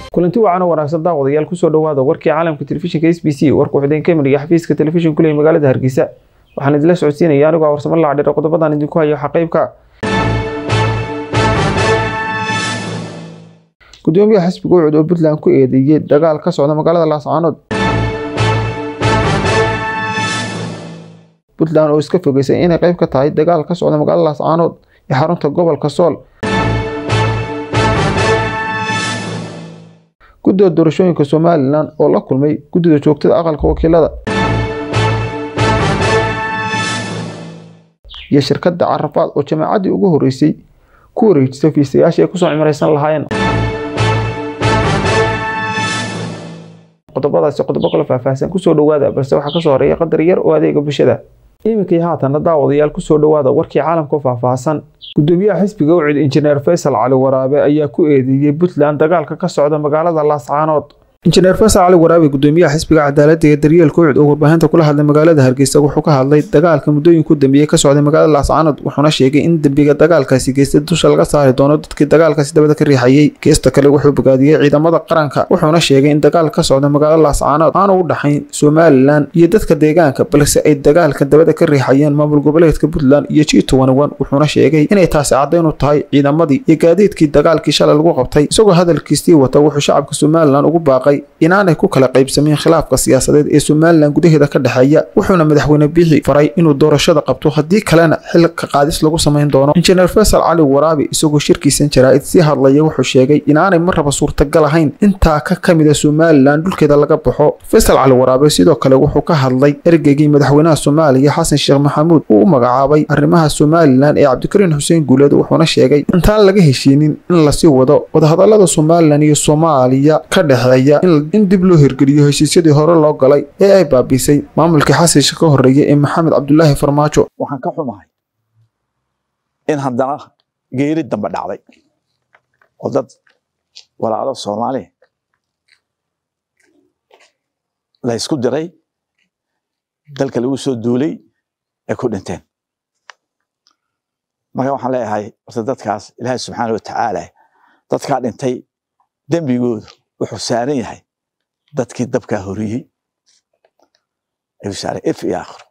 kulanti wacan oo wanaagsan daawadayaal kusoo dhawaada warkii caalamka telefishinka s b c warka wuxuu idinka imaniya xafiiska telefishin kuley magaalada hargeysa waxaan idinla socodsiinaya anigoo a warsamo laacdhiro qodobadan idinku hayo xaqaybka gudoomiyaha xisbiga ucud oo puntland ku eedeeyey dagaal ka socda magaalada laascaanood puntland oo iska fogeysay inay qayb ka tahay dagaal ka socda magaalada laascaanood ee xarunta gobolka sool guddida doorashooyinka somalilan oo la kulmay guddida joogtada aqalka wakiilada iyo shirkadda carafaad oo jamaacaddii ugu horreysay ku wareejisay fiisayaashii ay kusoo cimraysan lahaayeen qodobadaasi qodobo kala faahfaahsan kusoo dhawaada balse waxaa kasoo horeeya qadar yar oo adeega bulshada iminkii haatana daawadayaal kusoo dhawaada warkii caalamka oo faahfaahsan gudoomiyaha xisbiga ucid injineer faysal cali waraabe ayaa ku eedeeyey puntland dagaalka ka socda magaalada laascaanood injineer faysal cali waraabe gudoomiyaha xisbiga cadaaladda ee daryeelka ucid oo warbaahinta kula hadlay magaalada hargeysa wuxuu ka hadlay dagaalka muddooyinku dambeeyey ka socday magaalada laascaanood wuxuuna sheegay in dembiga dagaalkaasi geystay dusha laga saari doono dadkii dagaalkaasi dabada ka riixayey geesta kale wuxuu bogaadiyey ciidamada qaranka wuxuuna sheegay in dagaal ka socda magaalada laascaanood aanu u dhaxayn somalilan iyo dadka deegaanka balse ay dagaalka dabada ka riixayeen maamul goboleedka puntland iyo jiitowanwan wuxuuna sheegay inay taasi caddayn u tahay ciidamadii iyo gaadiidkii dagaalkii shalay lagu qabtay isagoo hadalkiisii wata wuxuu shacabka somalilan ugu baaqay inaanay ku kala qaybsamin khilaafka siyaasadeed ee somalilan gudaheeda ka dhexeeya wuxuuna madaxweyne biixi faray inuu doorashada qabto haddii kalena xilka qaadis lagu samayn doono injineer faysal cali waraabi isagoo shirkiisan jaraa'id sii hadlaya wuxuu sheegay inaanay marraba suurtagal ahayn intaa ka ka mida somalilan dhulkeeda laga baxo faysal cali waraabe sidoo kale wuxuu ka hadlay ergeygii madaxweynaha soomaaliya xasan sheekh maxamuud uu u magacaabay arrimaha somalilan ee cabdikariin xuseen guuleed wuxuuna sheegay intaan laga heshiinin in lasii wado wadahadalada somalilan iyo soomaaliya ka dhexeeya in dib loo hirgeliyo heshiisyadii hore loo galay ee ay baabiisay maamulkii xasisha ka horreeyay ee maxamed cabdulaahi farmaajo waxaan ka xumahay in haddana geeri dambe dhacday oo dad walaalo soomaali la ysku diray dalka lagu soo duulay ay ku dhinteen marka waxaan leeyahay horta dadkaas ilaahay subxaana wa tacaala dadkaa dhintay dembigoodu wuxuu saaran yahay dadkii dabkaa horiyey ayuu saaray if iyo aakhiro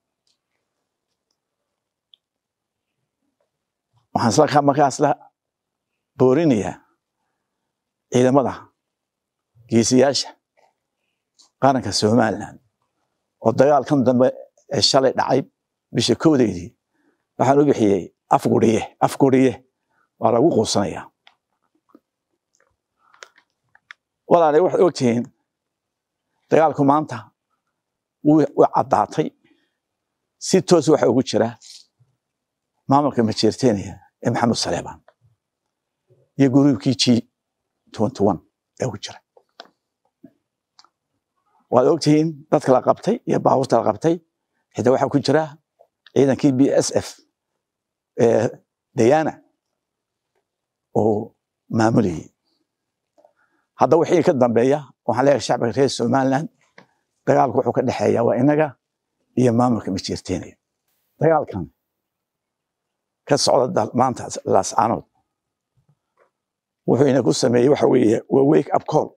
waxaan isla markaas la boorinayaa ciidamada geesiyaasha qaranka somaliland oo dagaalkan dambe ee shalay dhacay bisha kowdeydii waxaan u bixiyey afguriye afguriye waa lagu quusanayaa walaalay waxaad ogtihiin dagaalku maanta wuu caddaatay si toos waxa ugu jira maamulka majeerteniya ee maxamed saleebaan iyo guruubkii g ee ugu jira waad ogtihiin dadka la qabtay iyo baabuurta la qabtay xitaa waxaa ku jira ciidankii b s f ee dayana oo maamulayay hadda wixii ka dambeeya waxaan leeyahay shacbiga reer somaliland dagaalku wuxuu ka dhexeeya waa inaga iyo maamulka majeerteenaya dagaalkan ka socda maanta laascaanood wuxuu inagu sameeyey waxa weeye waa wake up call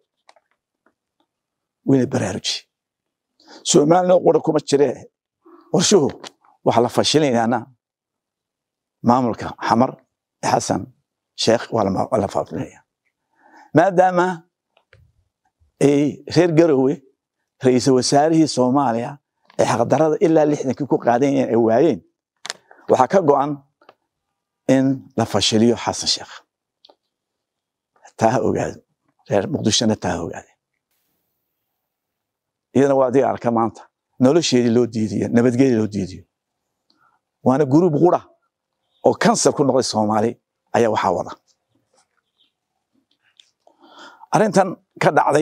wina baraaruji somaliland qura kuma jiree qorshuhu waxa la fashilinayaana maamulka xamar xasan sheekh waa la faafinaya maadaama ay reer garowe ra-iisul wasaarihii soomaaliya ay xaqdarada ilaa lixdankii ku qaadanyeen ay waayeen waxaa ka go'an in la fashiliyo xasan sheekh taa ha ogaado reer muqdishona taa ha ogaade iyadana waa adiga arka maanta nolosheedii loo diidiyo nabadgeedii loo diidiyo waana guruub qura oo kansar ku noqday soomaali ayaa waxaa wada arrintan ka dhacday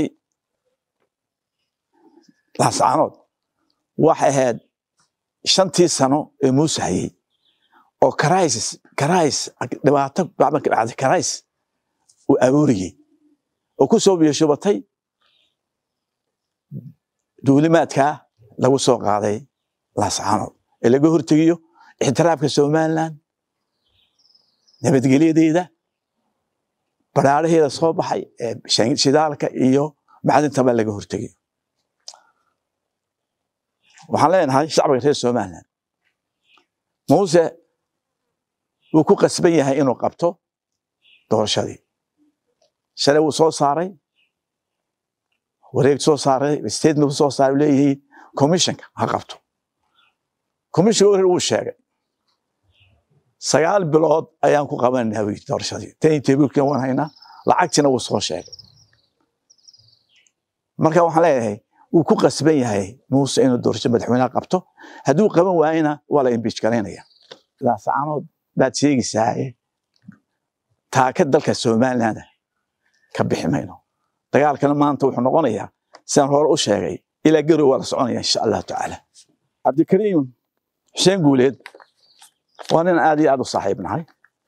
laascaanood waxay ahayd shantii sano ee muuse hayey oo crisis crisis dhibaato bacdan ka dhacday crisis uu abuuriyey oo ku soo biyashubatay duulimaadkaa lagu soo qaaday laascaanood ee laga hortegiyo ixtiraafka somaliland nabadgelyadeeda baraaraheeda soo baxay ee shidaalka iyo macdintaba laga hortegayo waxaan leenahay shacbiga reer somaliland muuse wuu ku qasban yahay inuu qabto doorashadii shalay wuu soo saaray wareeg soo saaray statement soo saaray leeyihiin commissionka ha qabto commissionka wareer wuu sheegay sagaal bilood ayaan ku qabananaa wi doorashadii tani tebuulkan waan haynaa lacagtina wuu soo sheegay marka waxaan leeyahay wuu ku qasban yahay muuse inuu doorasho madaxweynaha qabto hadduu qaban waayena waa la imbiij garaynaya laasacaanood baad sheegaysaaye taaka dalka somaliland ka bixi mayno dagaalkana maanta wuxuu noqonayaa sidaan hore u sheegay ilaa garow waa la soconaya insha allahu tacaala cabdikariim xuseen guuleed waa nin aad iyo aad u saaxiib nahay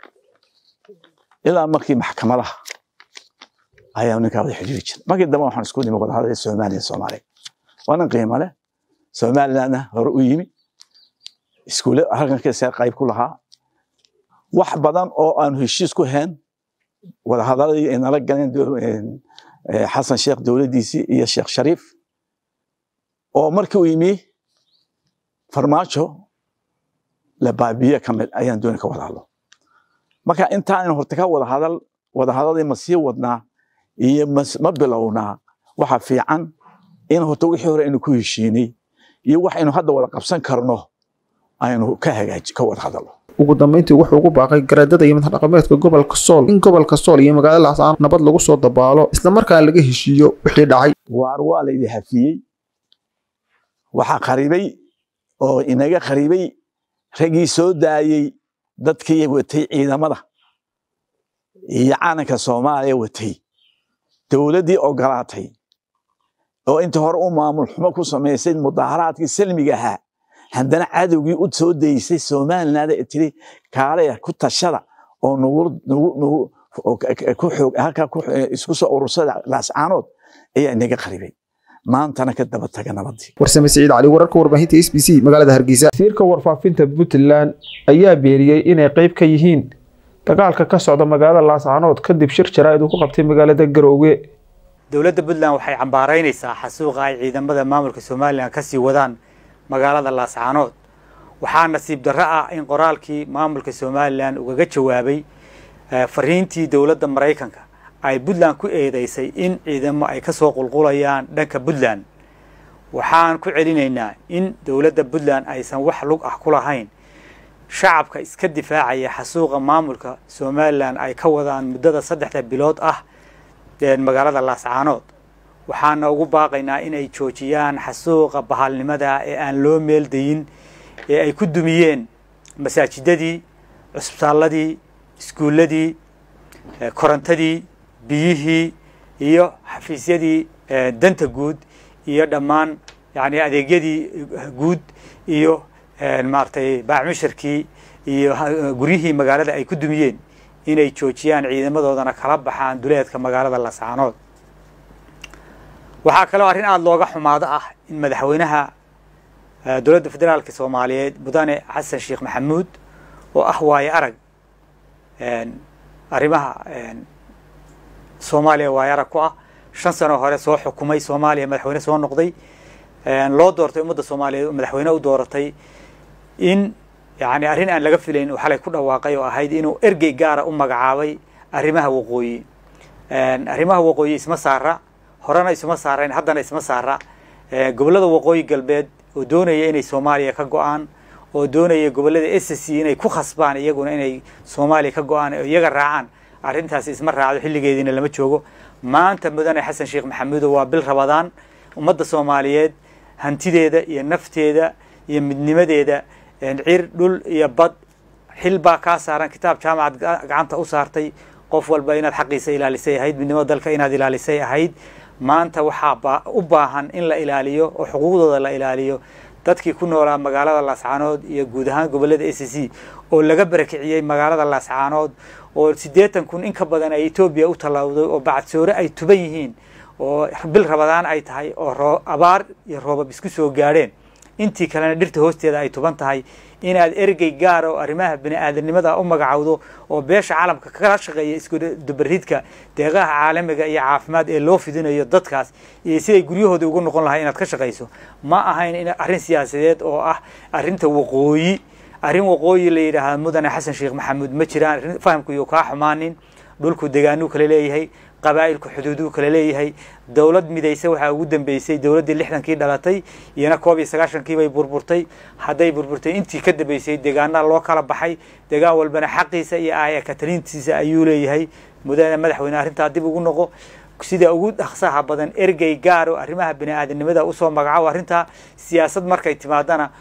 ilaa markii maxkamadaha ayaa ninkaa wada xidhiiri jira markii dambe waxaan isku nimi wadahadal soomaaliya soomaaliya waa nin qiimo leh somalilandna hore u yimi iskuule halkankiisa qayb ku lahaa wax badan oo aanu heshiis ku hayn wadahadaladii ay nala galeen xasan sheekh dowladdiisii iyo sheekh shariif oo markii uu yimi farmaajo la baabiye ka mid ayaan dooni ka wada hadlo marka intaan horta ka wada hadal wadahadadii ma sii wadnaa iyo ma bilownaa waxa fiican in horta wixii hore aynu ku heshiinay iyo wax aynu hadda wada qabsan karno aynu ka hagaaji ka wada hadalno ugu dambeyntii wuxuu ugu baaqay garaadada iyo madax dhaqameedka gobolka sool in gobolka sool iyo magaalada laascaan nabad lagu soo dabaalo islamarkaana laga heshiiyo wixii dhacay waar waa laydi hafiyey waxaa qaribay oo inaga qaribay raggii soo daayey dadkii watay ciidamada iyo calanka soomaaliya watay dowladdii ogolaatay oo inta hore u maamul xumo ku samaysay mudaaharaadkii salmiga ahaa haddana cadowgii u soo daysay somaliland ee tiri kaalaya ku tashada oo nagu ku xoog halkaa isku soo urursada laascaanood ayaa inaga qaribay maantana ka daba taga nabadii warsame siciid cali wararka warbaahinta s b c magaalada hargeysa wasiirka warfaafinta puntland ayaa beeriyey inay qayb ka yihiin dagaalka ka socda magaalada laascaanood kadib shir jaraa'id uu ku qabtay magaalada garoowe dowladda puntland waxay cambaaraynaysaa xasuuqa ay ciidamada maamulka somalilan kasii wadaan magaalada laascaanood waxaa nasiib darro ah in qoraalkii maamulka somalilan ugaga jawaabay fariintii dowladda maraykanka ay puntland ku eedeysay in ciidamo ay kasoo qulqulayaan dhanka puntland waxaan ku celinaynaa in dowladda puntland aysan wax lug ah ku lahayn shacabka iska difaacaya xasuuqa maamulka somalilan ay ka wadaan muddada saddexda bilood ah magaalada laascaanood waxaana ugu baaqaynaa inay joojiyaan xasuuqa bahalnimada ee aan loo meeldayin ee ay ku dumiyeen masaajidadii cusbitaalladii iskuulladii korontadii biyihii iyo xafiisyadii danta guud iyo dhammaan yani adeegyadii guud iyo maaragtay baacmushirkii iyo guryihii magaalada ay ku dumiyeen inay joojiyaan ciidamadoodana kala baxaan duleedka magaalada laascaanood waxaa kaloo arrin aada looga xumaado ah in madaxweynaha dowladda federaalka soomaaliyeed mudane xasan sheekh maxamuud oo ah waayo arag arrimaha soomaaliya waayo arag ku ah shan sano hore soo xukumay soomaaliya madaxweyne soo noqday loo doortay ummadda soomaaliyeed madaxweyne u dooratay in yani arrin aan laga filayn uu xalay ku dhawaaqay oo ahayd inuu ergey gaara u magacaabay arrimaha waqooyi arrimaha waqooyi isma saara horena isuma saarayn haddana isma saara gobollada waqooyi galbeed oo doonaya inay soomaaliya ka go-aan oo doonaya gobollada s c inay ku khasbaan iyaguna inay soomaaliya ka go-aan oo iyaga raacaan arrintaasi isma raacdo xilligeediina lama joogo maanta mudane xasan sheekh maxamuudo waa bil rabadaan ummadda soomaaliyeed hantideeda iyo nafteeda iyo midnimadeeda cir dhul iyo bad xil baa kaa saaran kitaab jaamacad gacanta u saartay qof walba inaad xaqiisa ilaalisay ahayd midnimada dalka inaad ilaalisay ahayd maanta waxaa u baahan in la ilaaliyo oo xuquuqdooda la ilaaliyo dadkii ku noolaa magaalada laascaanood iyo guud ahaan gobollada s c oo laga barakiciyey magaalada laascaanood oo siddeetan kun in ka badan ay etoobiya u tallawday oo bacadsoore ay tuban yihiin oo bil rabadaan ay tahay oo abaar iyo roobab isku soo gaadheen intii kalena dhirta hoosteeda ay tuban tahay inaad ergey gaar oo arrimaha bini-aadanimada u magacowdo oo beesha caalamka kala shaqeeya iskudubaridka deeqaha caalamiga iyo caafimaad ee loo fidinayo dadkaas iyo siday guryahooda ugu noqon lahay inaad ka shaqayso ma ahayn in arrin siyaasadeed oo ah arrinta waqooyi arrin waqooyi la yidhaahda mudane xasan sheekh maxamuud ma jiraan fahamku iyo kaa xumaanin dhulku degaanuu kale leeyahay qabaa'ilku xuduuduu kale leeyahay dowlad midaysa waxaa ugu dambeysay dowladdii lixdankii dhalatay iyana koob iyo sagaashankii bay burburtay hadday burburtay intii ka dambeysay deegaana loo kala baxay deegaan walbana xaqiisa iyo aaya kataliintiisa ayuu leeyahay mudane madaxweyne arrintaa dib ugu noqo sida ugu dhaqsaha badan ergey gaar oo arrimaha bini-aadanimada usoo magacaabo arrintaa siyaasad markay timaadana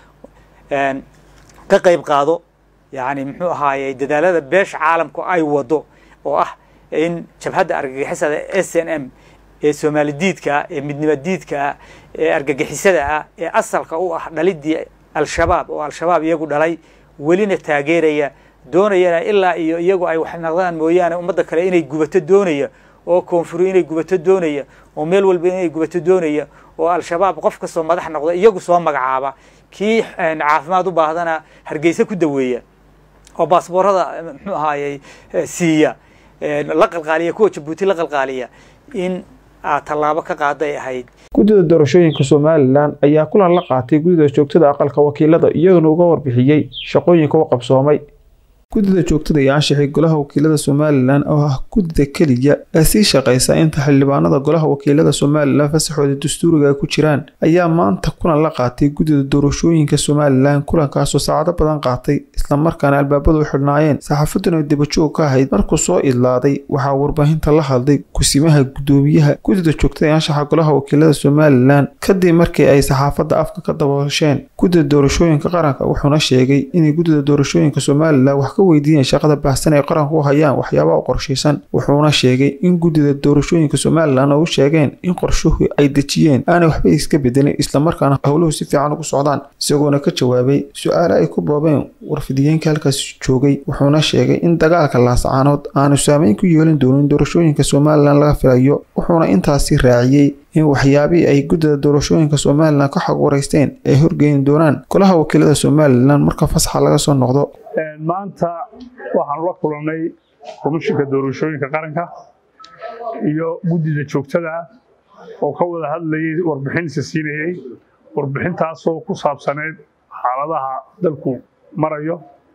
ka qayb qaado yacni muxuu ahaayey dadaalada beesha caalamku ay wado oo ah in jabhadda argagixisada s n m ee soomaali diidka ah ee midnimo diidka ah ee argagixisada ah ee asalka u ah dhalidii al-shabaab oo al-shabaab iyagu dhalay welina taageeraya doonayana ilaa iyo iyagu ay wax naqdaan mooyaane ummadda kale inay gubato doonaya oo koonfuru inay gubato doonaya oo meel walba inay gubato doonaya oo al-shabaab qof kastoo madax noqda iyagu soo magacaaba kii caafimaad u baahdana hargeysa ku daweeya oo baasboorada muxuu ahaayey siiya la qalqaaliya kuwa jabuuti la qalqaaliya in aad tallaabo ka qaaday ahayd guddida doorashooyinka somalilan ayaa kulan la qaatay guddida joogtada aqalka wakiilada iyaguna uga warbixiyey shaqooyinka u qabsoomay guddida joogtada iyo anshaxii golaha wakiilada somalilan oo ah guddida keliya ee sii shaqaysa inta xildhibaanada golaha wakiilada somalilan fasaxooda dastuuriga ay ku jiraan ayaa maanta kulan la qaatay guddida doorashooyinka somalilan kulankaasoo saacado badan qaatay islamarkaana albaabadu u xidhnaayeen saxaafaduna dabajoog ka ahayd markuu soo idlaaday waxaa warbaahinta la hadlay kusimaha guddoomiyaha guddida joogtada ee anshaxa golaha wakiilada somalilan kadib markii ay saxaafadda afka ka daboolasheen guddida doorashooyinka qaranka wuxuuna sheegay inay guddida doorashooyinka somalilan wax ka weydiiyeen shaqada baahsan ee qaranku u hayaan waxyaabaha u qorshaysan wuxuuna sheegay in guddida doorashooyinka somalilan oo u sheegeen in qorshuhu ay dejiyeen aanay waxba iska bedelin islamarkaana howluhu si fiican ugu socdaan isagoona ka jawaabay su-aale ay ku boobeen warfidiyeenka halkaas joogay wuxuuna sheegay in dagaalka laascaanood aanu saameyn ku yeelin doonin doorashooyinka somalilan laga filayo wuxuuna intaasi raaciyey in waxyaabihii ay guddida doorashooyinka somalilan ka xog waraysteen ay horgeyn doonaan golaha wakiilada somalilan marka fasaxa laga soo noqdo maanta waxaanu la kulannay komishinka doorashooyinka qaranka iyo guddida joogtada oo ka wada hadlayay warbixinsa siinayey warbixintaasoo ku saabsaneyd xaaladaha dalku marayo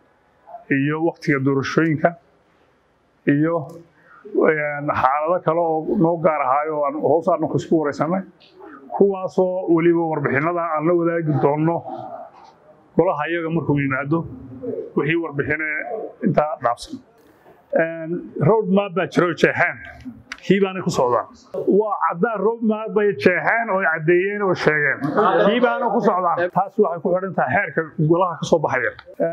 iyo waktiga doorashooyinka iyo xaalado kale oo noo gaar ahaayo oo hoos aanku isku waraysanay kuwaasoo weliba warbixinada aan la wadaagi doonno golaha iyaga markuu yimaado wixii warbixine intaa dhaafsan road map baa jiro jeexeen kii baanay ku socdaan waa caddaan road map bay jeexeen oo caddeeyeen oo sheegeen kii baana ku socdaan taas waxay ku xidhan tahay xeerka golaha ka soo baxaya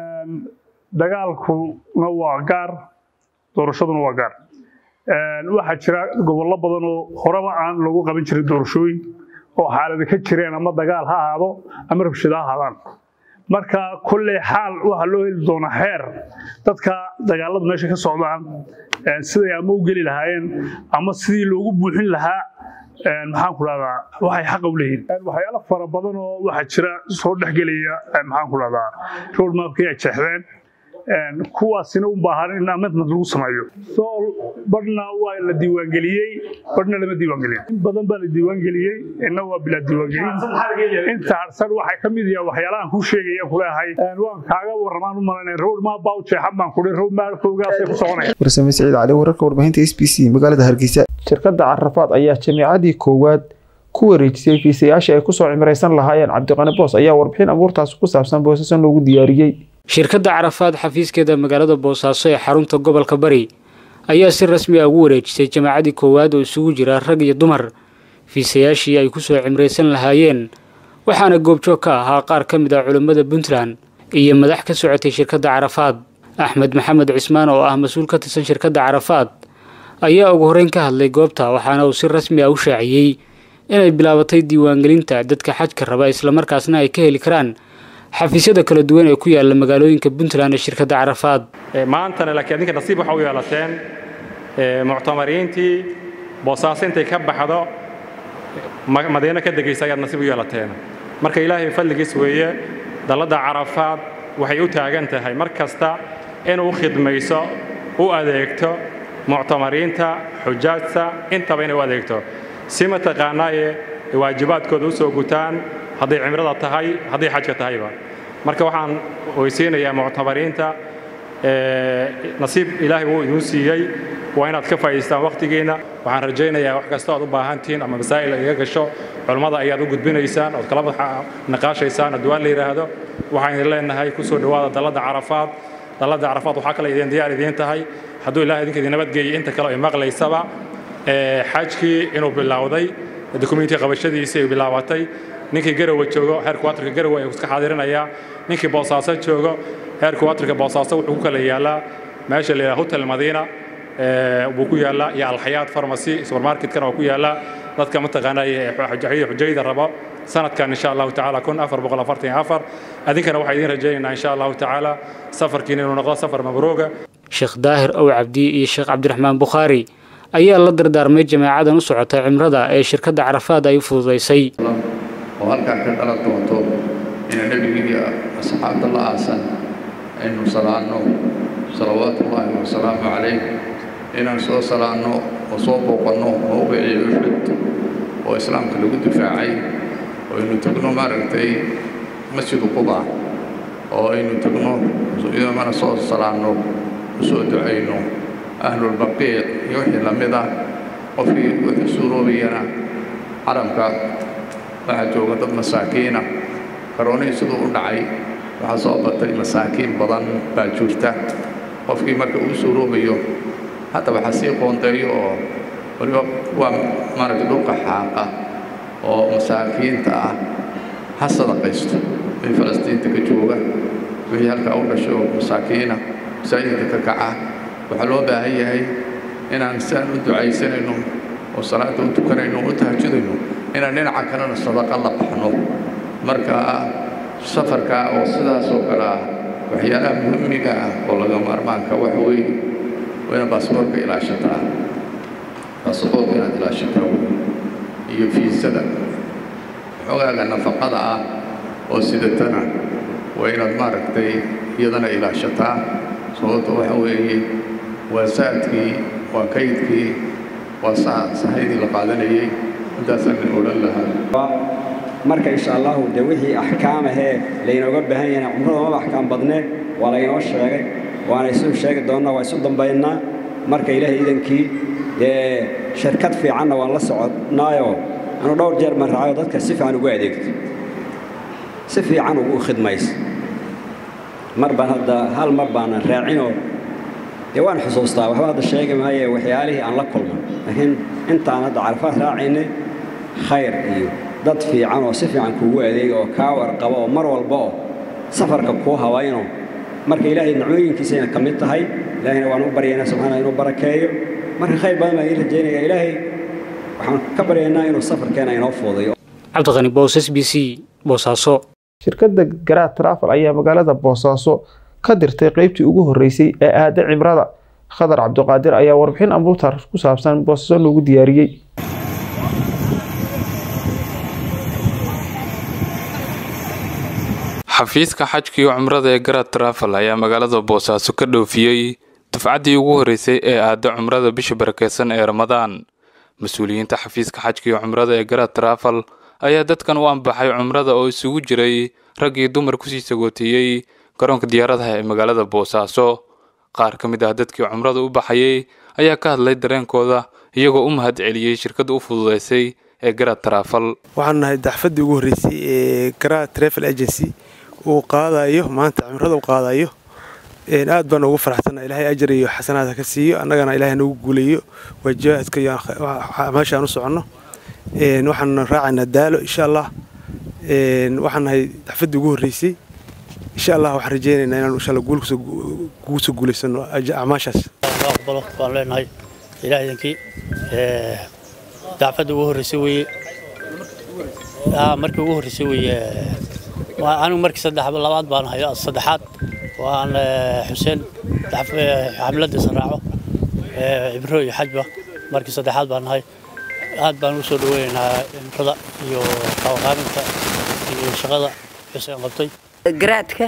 dagaalkuna waa gaar doorashaduna waa gaar waxaa jira gobollo badan oo horeba aan lagu qaban jirin doorashooyin oo xaalada ka jireen ama dagaal ha ahaado ama rabshado ha ahaadaan marka kolley xaal waxaa loo heli doonaa xeer dadka dagaalada meesha ka socdaan siday ama u geli lahaayeen ama sidii loogu buuxin lahaa maxaan ku dhahdaa waxay xaqa u leeyihin waxyaalo fara badan oo waxaa jira soo dhexgelaya maxaan ku dhahdaa road mapkii ay jeexdeen kuwaasina u baahan in amendment lagu sameeyo sool badhna waa la diiwaangeliyey badhna lama diiwaangelin in badan baa la diiwaangeliyey inna waa bilaa diiwaangelin inta harsan waxay ka mid yahay waxyaalahan kuu sheegaya kuleehay waan kaaga warramaan u malanay road map baa u jeexan baan kudhi road mapkoogaasay ku soconaya warsame siciid cali wararka warbaahinta s b c magaalada hargeysa shirkadda carafaad ayaa jamiicadii koowaad ku wareejisay fiisayaashii ay kusoo cimraysan lahaayeen cabdiqani boos ayaa warbixin abuurtaas ku saabsan boosasan loogu diyaariyey shirkadda carafaad xafiiskeeda magaalada boosaaso ee xarunta gobolka bari ayaa si rasmi ah ugu wareejisay jamaacadii koowaad oo isugu jira rag iyo dumar fiisayaashii ay kusoo cimraysan lahaayeen waxaana goobjoog ka ahaa qaar ka mid ah culimmada puntland iyo madax ka socotay shirkadda carafaad axmed maxamed cismaan oo ah mas-uul ka tirsan shirkadda carafaad ayaa ugu horreyn ka hadlay goobta waxaana uu si rasmi ah u shaaciyey inay bilaabatay diiwaangelinta dadka xajka raba islamarkaasna ay ka heli karaan xafiisyada kala duwan ee ku yaala magaalooyinka puntland ee shirkadda carafaad maantana laakiin adinka nasiib waxa u yeelateen muctamariintii boosaaso intay ka baxdo madiino ka degaysa ayaad nasiib u yeelateen marka ilaahay fadligiis weeye dalladda carafaad waxay u taagan tahay mar kasta inuu khidmayso u adeegto muctamariinta xujaajta intaba inay u adeegto si mataqaanaaye waajibaadkooda u soo gutaan hadday cimrada tahay hadday xajka tahayba marka waxaan weysiinayaa muctamariinta nasiib ilaahay wuu idin siiyey waa inaad ka faa'idaystaan wakhtigiinna waxaan rajaynayaa wax kasta ood u baahantihiin ama masaa'il iga gasho culammada ayaad u gudbinaysaan ood kala naqaashaysaan haddii waa la yidhaahdo waxaan idin leenahay ku soo dhowaada dalladda carafaad dalladda carafaad waxaa kale idin diyaar idiin tahay hadduu ilahay idinka idin nabadgeeyey inta kale ay maqlaysaba xajkii inuu bilowday dukumentiga qabashadiisii ay bilaabatay ninkii garowe joogo heerka waatarka garowe ayuu iska xaadirinayaa ninkii boosaaso joogo heerka waatarka boosaaso wuxuu ku kala yaalaa meesha la yidhaha hotel madiina buu ku yaallaa iyo alxayaat pharmacy supermarketkana waa ku yaallaa dadka mataqaanaa xujayda rabo sanadkan insha allahu tacaala kun afar boqol afartan iyo afar adinkana waxaa idiin rajaynaynaa insha allahu tacaala safarkiina inuu noqdo safar mabruuga sheekh daahir ow cabdi iyo sheekh cabdiraxmaan bukhaari ayaa la dardaarmay jamaacadan u socota cimrada ee shirkadda carafaad ay u fududaysay oo halkaa ka dhalan doonto inuu nebigii asxaabta la aasan aynu salaanno salawaatullaahi wasalaamu calayh inaan soo salaanno oo soo booqanno mowqicii uxud oo islaamka lagu difaacay oo aynu tegno maaragtay masjidu quba oo aynu tegno idamana soo salaanno u soo ducayno ahlulbaqiic iyo wixii la mid ah qofkii wuxuu suuroobayana calamka waxaa jooga dad masaakiina karoonihii siduu u dhacay waxaa soo batay masaakiin badan baa jirta qofkii marka uu suuroobayo hadda waxaa sii qoondeeyo oo waliba waa maaragtay dhulka xaaqa oo masaakiinta ah ha sadaqaysto wixii falastiinta ka jooga wixii halkaa u dhasho masaakiina masaajidka ka kaca waxaa loo baahan yahay inaan siaan u ducaysanayno oo salaada u tukanayno o u tahajudayno inaan dhinaca kalena sadaqa la baxno marka safarka oo sidaas oo kale ah waxyaalaha muhimiga ah oo laga maarmaanka waxa weeye waa inaad baasboorka ilaashataa baasboorka inaad ilaashataa iyo fiisada xogaaga nafaqada ah oo sidatana waa inaad maaragtay iyadana ilaashataa sababta waxa weeye waa saadkii waa kaydkii waa sahaydii la qaadanayey intaasaan odhan lahaa marka insha allahu dee wixii axkaam ahee laynooga baahan yahay cumrada maba axkaam badnee waa laynoo sheegay waana isu sheegi doonnaa waa isu dambaynaa marka ilaahay idankii dee shirkad fiicanna waan la soconnaayoo anu dhowr jeer baan raacayo dadka si fiican ugu adeegto si fiican ugu khidmayso mar baan hadda hal mar baanan raacinoo dee waan xusuustaa waxba hadda sheegi maaye waxyaalihii aan la kulmay laakiin intaan hadda carafaad raacaynay khayr iyo dad fiican oo si fiican kuugu adeega oo kaa warqaba oo mar walba oo safarka kuu habayno marka ilaahay nicmooyinkiisayna ka mid tahay ilaahayna waan u baryaynaa subxaana inuu barakeeyo marka khayr badan baan ii rajaynaya ilaahay waxaan ka baryaynaa inuu safarkeena inoo fuudayo cabdiqani boos s b c boosaaso shirkadda garaad trafal ayaa magaalada boosaaso ka dirtay qeybtii ugu horreysay ee aada cimrada khadar cabdiqaadir ayaa warbixin ambuutar ku saabsan boosaaso noogu diyaariyey xafiiska xajka iyo cumrada ee garad trafal ayaa magaalada boosaaso ka dhoofiyey dufcaddii ugu horreysay ee aada cumrada bisha barakeysan ee ramadaan mas-uuliyiinta xafiiska xajka iyo cumrada ee garad trafal ayaa dadkan u ambaxay cumrada oo isugu jiray rag iyo dumar kusii sagooteeyey garoonka diyaaradaha ee magaalada boosaaso qaar ka mid ah dadkii cumrada u baxayey ayaa ka hadlay dareenkooda iyagoo u mahad celiyey shirkadda u fududeysay ee garad trafal waxaan nahay daxfaddii ugu horreysay ee garad travel agency uu qaadayo maanta cimrada u qaadayo aad baan ugu faraxsanna ilaahay ajar iyo xasanaadka ka siiyo annagana ilaahay nagu guuleeyo waajibaadka iyo meeshaan u soconno waxaan raacaynaa daalo insha allah waxaan nahay daxfaddii ugu horreysay insha allah waxaan rajaynaynaa inaan insha allah guul kugu soo guulaysano acmaashaas aqbalo waan leenahay ilaah idinkii dacfadda ugu horreysay weeye markii ugu horreysay weeye anigu markii saddex labaad baan hayo saddexaad waan xuseen xamladiisa raaco cibro iyo xajba markii saddexaad baan nahay aad baan u soo dhaweynaynaa cimrada iyo qabanqaabinta iyo shaqada xuseen qabtay garaadka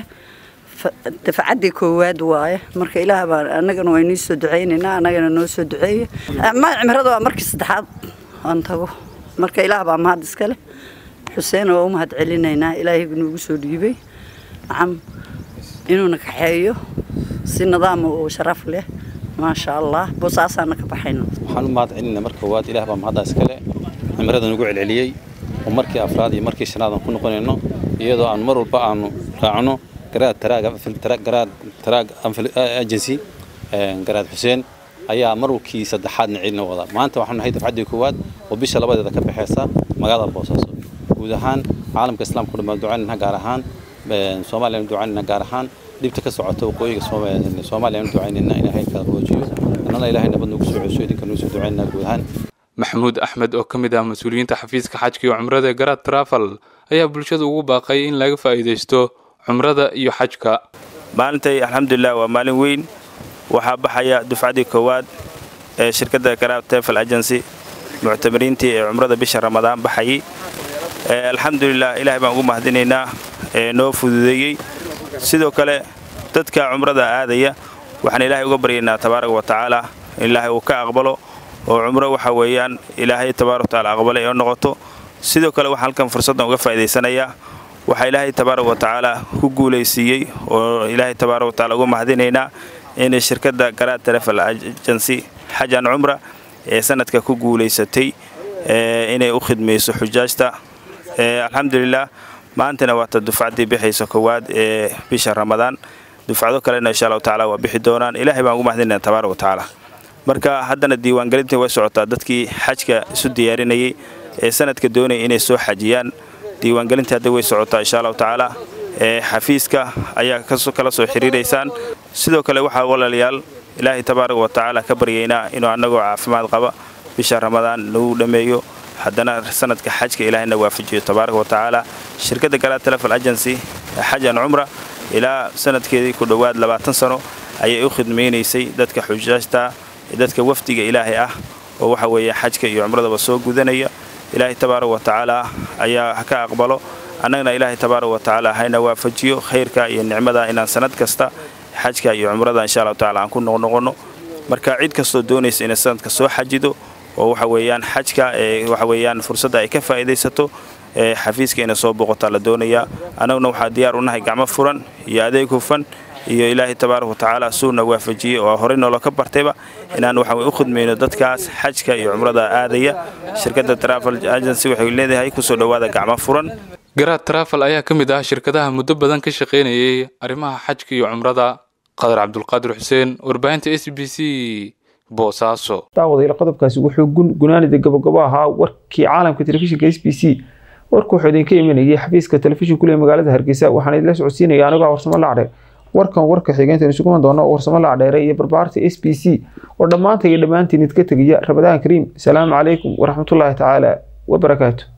dafcaddii koowaad waaye marka ilaah baan annagana waa inii soo ducaynaynaa annagana noo soo duceeya ma cimrada waa markii saddexaad aan tago marka ilaah baa mahad iskale xuseen waa u mahad celinaynaa ilaahay nuugu soo dhiibay nacam inuuna kaxeeyo si nidaama oo sharaf leh maasha allah boosaasaana ka baxayna waxaan u mahad celinaa marka koowaad ilaah baa mahadda iskale cimrada nagu celceliyey oo markii afraad iyo markii shanaad aan ku noqonayno iyadoo aan mar walba aanu raacno garaad taraag taraag agency garaad xuseen ayaa marwalkii saddexaadna celina wada maanta waxaanu nahay dafcaddii koowaad oo bisha labadeeda ka baxeysa magaalada boosaaso guud ahaan caalamka islaamka dhammaan ducaynayna gaar ahaan soomaaliyana ducaynayna gaar ahaan dhibta ka socota waqooyiga soomaaliyana ducaynayna ilaahay kala qaboojiyo annana ilaahay nabad nagu soo celiso idinka nagu soo ducaynayna guud ahaan maxamuud axmed oo ka mid ah mas-uuliyiinta xafiiska xajka iyo cumrada ee garaad trafal ayaa bulshada ugu baaqay in laga faa'iidaysto cumrada iyo xajka maalintay alxamdulilah waa maalin weyn waxaa baxaya dufcaddii koowaad ee shirkadda garaad tefel agency muctamiriintii ee cumrada bisha ramadaan baxayay alxamdulilah ilaahay baan ugu mahadinaynaa ee noo fududeeyey sidoo kale dadka cumrada aadaya waxaan ilaahay uga baryaynaa tabaaraka wa tacaala in ilaahay uu ka aqbalo oo cumro waxa weeyaan ilaahay tabaaraka watacaala aqbalay oo noqoto sidoo kale waxaan halkan fursaddan uga faa'idaysanayaa waxaa ilaahay tabaaraka wa tacaala ku guulaysiiyey oo ilaahay tabaaraka wa tacaala uga mahadinaynaa inay shirkadda garaad trafel agency xajan cumra ee sanadka ku guulaysatay inay u khidmayso xujaajta alxamdulilah maantana waata dufcaddii bixaysa koowaad ee bisha ramadaan dufcado kalena insha allahu tacala waa bixi doonaan ilaahay baan ugu mahadinayna tabaaraka wa tacaala marka haddana diiwaangelintii way socotaa dadkii xajka isu diyaarinayay ee sanadka doonaya inay soo xajiyaan diiwaangelintii hadda way socotaa insha allahu tacaala ee xafiiska ayaa kala soo xiriiraysaan sidoo kale waxaa walaalayaal ilaahay tabaaraka wa tacaala ka baryaynaa inuu annagoo caafimaad qaba bisha ramadaan nagu dhammeeyo haddana sanadka xajka ilaahayna waafajiyo tabaaraka wa tacaala shirkadda garaad telefon agency xajan cumra ilaa sanadkeedii ku dhowaad labaatan sano ayay u khidmaynaysay dadka xujaajta dadka wafdiga ilaahay ah oo waxa weeye xajka iyo cumradaba soo gudanaya ilaahay tabaaraka wa tacaala ayaa ka aqbalo annagana ilaahay tabaaraka wa tacaala hayna waafajiyo khayrka iyo nicmada inaan sanad kasta xajka iyo cumrada insha allahu tacala aan ku noqnoqonno marka cid kastoo doonaysa inay sanadka soo xajido oo waxa weeyaan xajka ee waxa weeyaan fursadda ay ka faa'iidaysato ee xafiiska inay soo boqotaa la doonayaa annaguna waxaa diyaar u nahay gacmo furan iyo adeeg hufan iyo ilaahay tabaaraka wa tacaala suuna waafajiyey oo horey noolo ka bartayba inaan waxa u khidmayno dadkaas xajka iyo cumrada aadaya shirkadda travel agency waxay leedahay kusoo dhowaada gacmo furan garaad trafal ayaa ka mid ah shirkadaha muddo badan ka shaqaynayay arrimaha xajka iyo cumrada qadar cabdulqaadir xuseen warbaahinta s b c boosaaso daawadayaal qodobkaasi wuxuu gunaanida gabagabo ahaa warkii caalamka telefishinka s b c warku wuxuu idinka imanayay xafiiska telefishinku ee magaalada hargeysa waxaan idinla socodsiinaya anigoo warsamo lacdheer warkan warka xigeynta isugu iman doono warsamo lacdheere iyo barbaarta s b c oo dhammaanta iyo dhammaantiin idka tegaya ramadaan kariim asalaamu calaykum waraxmatullaahi tacaala wabarakaatu